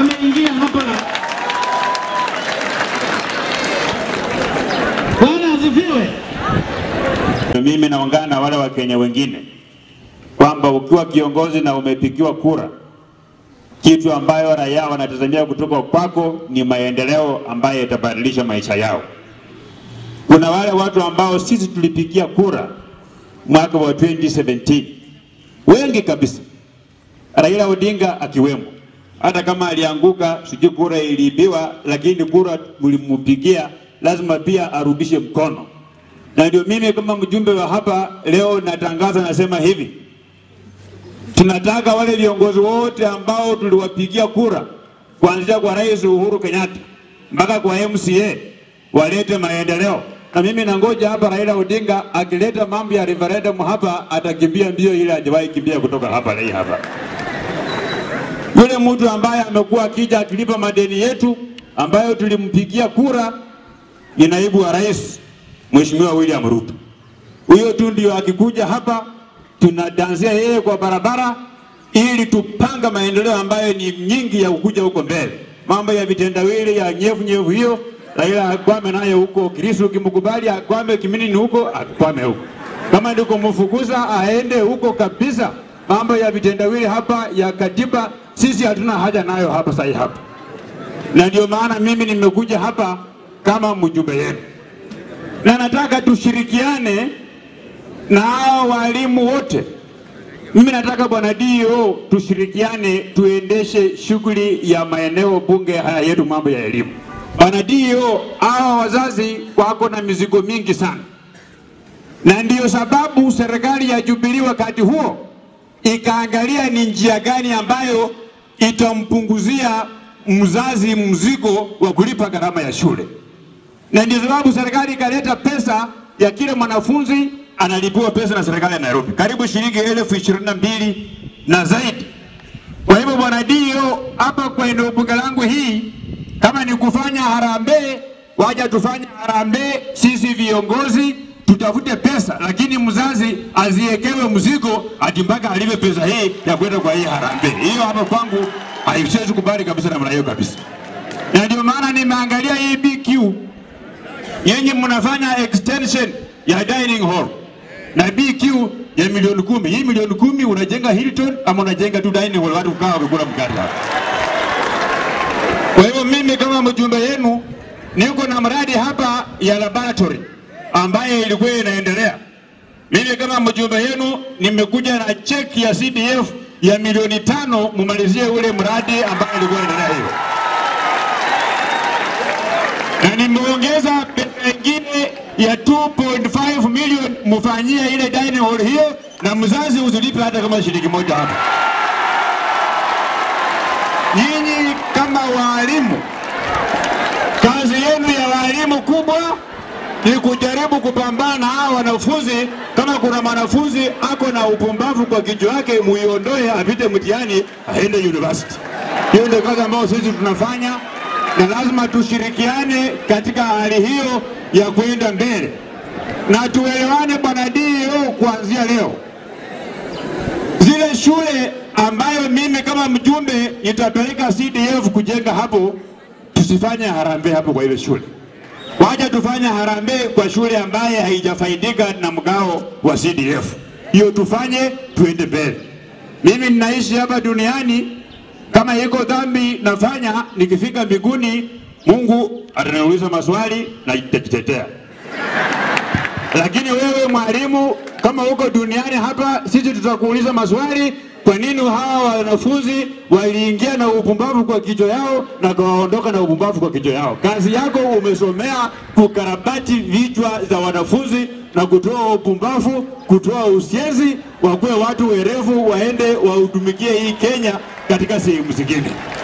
ameingia hapa. Bwana asifiwe. Mimi naungana na wale Wakenya wengine kwamba ukiwa kiongozi na umepigiwa kura, kitu ambayo raia wanatazamia kutoka kwako ni maendeleo ambayo yatabadilisha maisha yao. Kuna wale watu ambao sisi tulipigia kura mwaka wa 2017 wengi kabisa, Raila Odinga akiwemo, hata kama alianguka, sijui kura iliibiwa, lakini kura mlimpigia, lazima pia arudishe mkono na ndio mimi kama mjumbe wa hapa leo natangaza, nasema hivi, tunataka wale viongozi wote ambao tuliwapigia kura kuanzia kwa Rais Uhuru Kenyatta mpaka kwa MCA walete maendeleo, na mimi nangoja hapa Raila Odinga akileta mambo ya referendum hapa, atakimbia mbio ile hajawahi kimbia kutoka hapa leo hapa. Yule mtu ambaye amekuwa akija akilipa madeni yetu ambayo tulimpigia kura ni naibu wa rais Mheshimiwa William Ruto. Huyo tu ndio akikuja hapa tunadansia yeye kwa barabara ili tupanga maendeleo ambayo ni nyingi ya kukuja huko mbele. Mambo ya vitendawili ya nyevu nyevu hiyo Raila akwame nayo huko. Kristo ukimkubali akwame Kiminini huko, akwame huko. Kama ndiko mfukuza aende huko kabisa. Mambo ya vitendawili hapa ya katiba sisi hatuna haja nayo hapa sasa hapa, na ndio maana mimi nimekuja hapa kama mjumbe yenu na nataka tushirikiane na hao walimu wote. Mimi nataka bwana DO tushirikiane, tuendeshe shughuli ya maeneo bunge haya yetu, mambo ya elimu. Bwana DO, hao wazazi wako na mizigo mingi sana, na ndiyo sababu serikali ya Jubilee wakati huo ikaangalia ni njia gani ambayo itampunguzia mzazi mzigo wa kulipa gharama ya shule na ndio sababu serikali ikaleta pesa ya kila mwanafunzi analipiwa pesa na serikali ya Nairobi, karibu shilingi elfu ishirini na mbili na zaidi. Kwa hivyo bwana Dio, hapa kwa eneo bunge langu hii, kama ni kufanya harambee, waja tufanye harambee, sisi viongozi tutafute pesa, lakini mzazi aziekewe mzigo ati mpaka alipe pesa hii ya kwenda kwa hii harambee. Hiyo hapa kwangu haiwezi kubali kabisa, namna hiyo kabisa, na ndio maana nimeangalia hii BQ yenye mnafanya extension ya dining hall na BQ ya milioni kumi. Hii milioni kumi unajenga Hilton ama unajenga tu dining hall, watu kukaa wakikula mkate hapa. Kwa hivyo mimi kama mjumbe yenu niko na mradi hapa ya laboratory ambayo ilikuwa inaendelea. Mimi kama mjumbe yenu nimekuja na cheki ya CDF ya milioni tano mumalizie ule mradi ambayo ilikuwa inaendelea hiyo na nimeongeza pesa ingine ya 2.5 million mfanyie ile dining hall hiyo, na mzazi usilipe hata kama shilingi moja hapa. Nyinyi kama walimu, kazi yenu ya walimu kubwa ni kujaribu kupambana na hawa wanafunzi. Kama kuna mwanafunzi ako na upumbavu kwa kichwa yake, muiondoe apite mtihani aende university. Hiyo ndio kazi ambayo sisi tunafanya na lazima tushirikiane katika hali hiyo ya kwenda mbele na tuelewane, bwana DO, kuanzia leo zile shule ambayo mimi kama mjumbe nitapeleka CDF kujenga hapo, tusifanye harambee hapo kwa ile shule. Wacha tufanye harambee kwa shule ambaye haijafaidika na mgao wa CDF. Hiyo tufanye, tuende mbele. Mimi ninaishi hapa duniani kama iko dhambi nafanya, nikifika mbinguni Mungu ataniuliza maswali na nitajitetea. Lakini wewe mwalimu, kama uko duniani hapa, sisi tutakuuliza maswali. Kwa nini hawa wanafunzi waliingia na upumbavu kwa kichwa yao na kawaondoka na upumbavu kwa kichwa yao? Kazi yako umesomea kukarabati vichwa za wanafunzi na kutoa upumbavu, kutoa usiezi, wakuwe watu werevu, waende wahudumikie hii Kenya katika sehemu zingine.